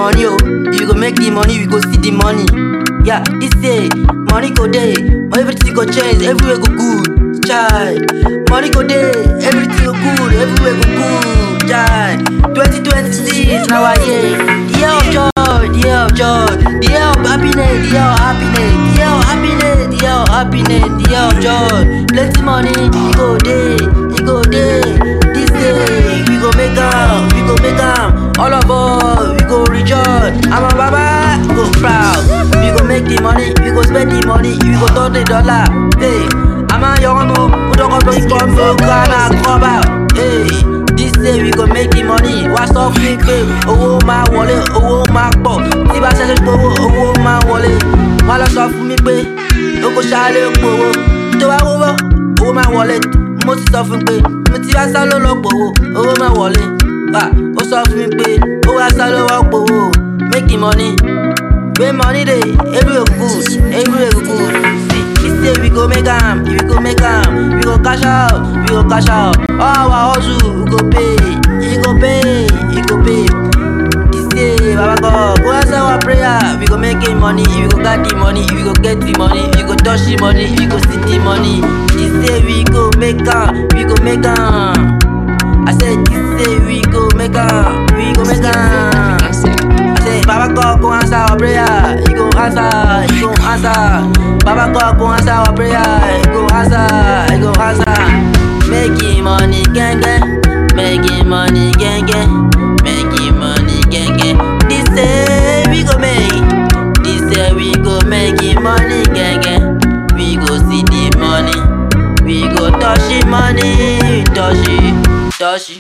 money, oh. You go make the money, we go see the money. Yeah, this day, money go day, everything go change, everywhere go good. Child, money go day, everything go good, everywhere go good. Child, 2026 now I year, the year of joy, the year of joy, the year of happiness, the year of happiness, the year of happiness, the year of happiness, the year of joy. Plenty money, it go day, it go day. This day, we go make am, we go make am. All of us, we go rejoice. I'm a baba, go proud. We go make the money, we go spend the money, we go turn the dollar. Hey, I'm a young man, who don't go to come to Ghana, come out. Hey, this day we go make the money. Wá sọ fún mi pé owó máa wọlé, owó máa pọ̀. Tí bá ṣẹ̀ṣẹ̀ gbowó, owó máa wọlé. Wá lọ sọ fún mi pé oko ṣáálé gbowó. Tó bá wówó, owó máa wọlé. Mo ti sọ fún pé mo ti bá sá ló lọ gbowó, owó máa wọlé. Ah, ó sọ fún mi pé ó wá sá ló wá gbowó. Make money. When money dey, everywhere good, everywhere good. See, this day we go make am, we go make am, we go cash out, we go cash out. All our hustle, we go pay, he go pay, he go pay. This day, Baba God, go answer our prayer. We go make it money, we go get the money, we go get the money, we go touch the money, we go see the money. This day we go make am, we go make am. I said this day we go make am, we go make am. I say, Baba God go answer our prayer. He go answer, he go answer. Baba God go answer our prayer. He go answer, he go answer. Making money, gang gang. Making money, gang gang. Making money, gang gang. This day we go make. This day we go making money, gang gang. We go see the money. We go touch the money, touch it, touch it.